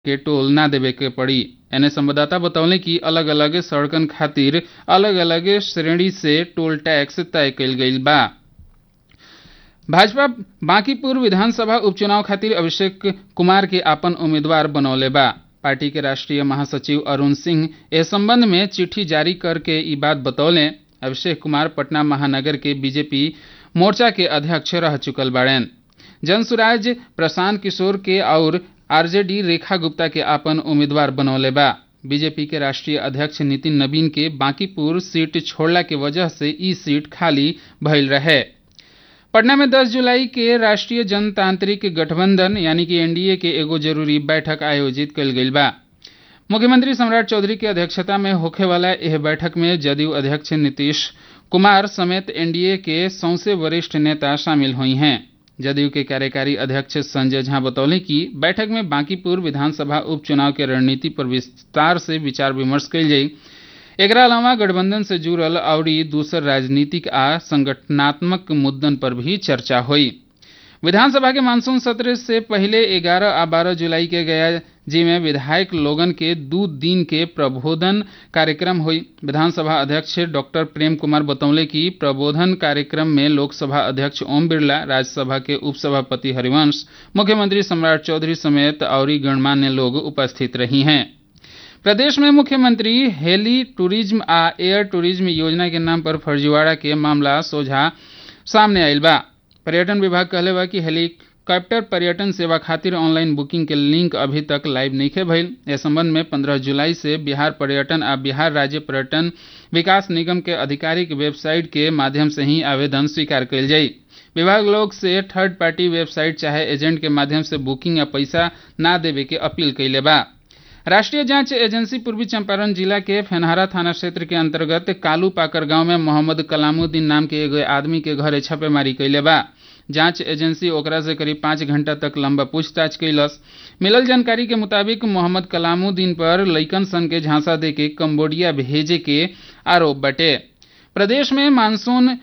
के टोल ना देवे के पड़ी एने संवाददाता बतौले कि अलग अलग सड़कन खातिर अलग अलग श्रेणी से टोल टैक्स तय कईल गईल बा भाजपा बांकीपुर विधानसभा उपचुनाव खातिर अभिषेक कुमार के आपन उम्मीदवार बनौले बा पार्टी के राष्ट्रीय महासचिव अरुण सिंह इस संबंध में चिट्ठी जारी करके ई बात बतौले अभिषेक कुमार पटना महानगर के बीजेपी मोर्चा के अध्यक्ष रह चुकल बाड़ेन जनसुराज प्रशांत किशोर के और आरजेडी रेखा गुप्ता के आपन उम्मीदवार बनौले बा बीजेपी के राष्ट्रीय अध्यक्ष नितिन नवीन के बांकीपुर सीट छोड़ला के वजह से ई सीट खाली भइल रहे पटना में 10 जुलाई के राष्ट्रीय जनतांत्रिक गठबंधन यानी कि एनडीए के एगो जरूरी बैठक आयोजित कल गईल बा मुख्यमंत्री सम्राट चौधरी के अध्यक्षता में होखे वाला यह बैठक में जदयू अध्यक्ष नीतीश कुमार समेत एनडीए के सौसे वरिष्ठ नेता शामिल हुई हैं जदयू के कार्यकारी अध्यक्ष संजय झा बतौले कि बैठक में बांकीपुर विधानसभा उपचुनाव के रणनीति पर विस्तार से विचार विमर्श कल जाई एकरा अलावा गठबंधन से जुड़ल और दूसर राजनीतिक आ संगठनात्मक मुद्दन पर भी चर्चा हुई विधानसभा के मानसून सत्र से पहले 11 आ 12 जुलाई के गया जी में विधायक लोगन के दू दिन के प्रबोधन कार्यक्रम हुई विधानसभा अध्यक्ष डॉक्टर प्रेम कुमार बतौले कि प्रबोधन कार्यक्रम में लोकसभा अध्यक्ष ओम बिरला राज्यसभा के उपसभापति हरिवंश मुख्यमंत्री सम्राट चौधरी समेत और गणमान्य लोग उपस्थित रही हैं प्रदेश में मुख्यमंत्री हेली टूरिज्म आ एयर टूरिज्म योजना के नाम पर फर्जीवाड़ा के मामला सोझा सामने आयल बा पर्यटन विभाग कहले बा कि हेलीकॉप्टर पर्यटन सेवा खातिर ऑनलाइन बुकिंग के लिंक अभी तक लाइव नहीं भइल इस संबंध में 15 जुलाई से बिहार पर्यटन आ बिहार राज्य पर्यटन विकास निगम के आधिकारिक वेबसाइट के माध्यम से ही आवेदन स्वीकार कयल जाई विभाग लोग से थर्ड पार्टी वेबसाइट चाहे एजेंट के माध्यम से बुकिंग या पैसा ना देवे के अपील कैले बा राष्ट्रीय जांच एजेंसी पूर्वी चंपारण जिला के फेनहारा थाना क्षेत्र के अंतर्गत कालू पाकर गांव में मोहम्मद कलामुद्दीन नाम के एगो आदमी के घरे छापेमारी कैले बा जांच एजेंसी ओकरा से करीब पाँच घंटा तक लंबा पूछताछ कैलस मिलल जानकारी के मुताबिक मोहम्मद कलामुद्दीन पर लइकन सन के झांसा दे के कम्बोडिया भेजे के आरोप बटे प्रदेश में मानसून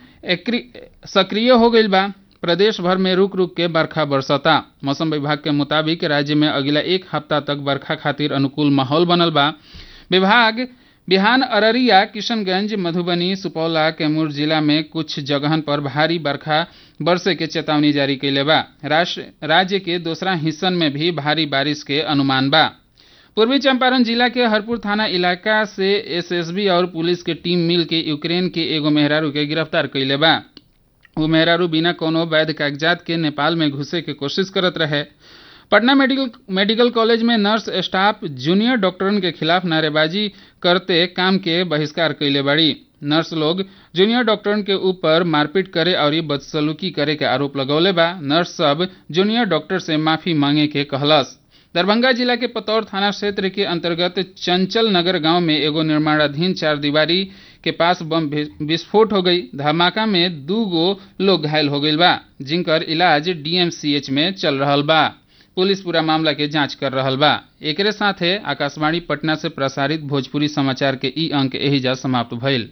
सक्रिय हो गईल बा प्रदेश भर में रुक रुक के बरखा बरसता मौसम विभाग के मुताबिक राज्य में अगला एक हफ्ता तक बरखा खातिर अनुकूल माहौल बनल बा विभाग बिहान अररिया किशनगंज मधुबनी सुपौला कैमूर जिला में कुछ जगहन पर भारी बरखा बरसे के चेतावनी जारी कैले बा राज्य के दूसरा हिस्सन में भी भारी बारिश के अनुमान बा पूर्वी चंपारण जिला के हरपुर थाना इलाका से एसएसबी और पुलिस के टीम मिल के यूक्रेन के एगो मेहरारू के गिरफ्तार कैले बा वो मेहरारू बिना कोनो वैध कागजात के नेपाल में घुसे के कोशिश करत रहे पटना मेडिकल मेडिकल कॉलेज में नर्स स्टाफ जूनियर डॉक्टरन के खिलाफ नारेबाजी करते काम के बहिष्कार कैले बाड़ी नर्स लोग जूनियर डॉक्टरन के ऊपर मारपीट करे और बदसलूकी करे के आरोप लगौले बा नर्स सब जूनियर डॉक्टर से माफी मांगे के कहलस दरभंगा जिला के पतौर थाना क्षेत्र के अंतर्गत चंचल नगर गांव में एगो निर्माणाधीन चार दीवारी के पास बम विस्फोट हो गई धमाका में दू गो लोग घायल हो गई बा जिनकर इलाज डीएमसीएच में चल रहा बा पुलिस पूरा मामला के जांच कर रहा बा एकरे साथे आकाशवाणी पटना से प्रसारित भोजपुरी समाचार के ई अंक एहिजा समाप्त भइल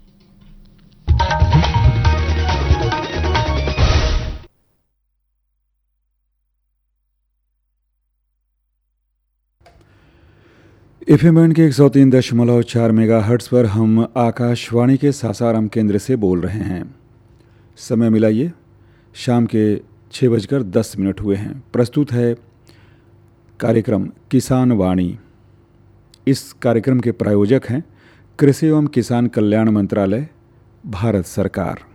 एफ एम के एक सौ तीन दशमलव चार मेगा हर्ट्स पर हम आकाशवाणी के सासाराम केंद्र से बोल रहे हैं समय मिलाइए शाम के छः बजकर दस मिनट हुए हैं प्रस्तुत है कार्यक्रम किसान वाणी इस कार्यक्रम के प्रायोजक हैं कृषि एवं किसान कल्याण मंत्रालय भारत सरकार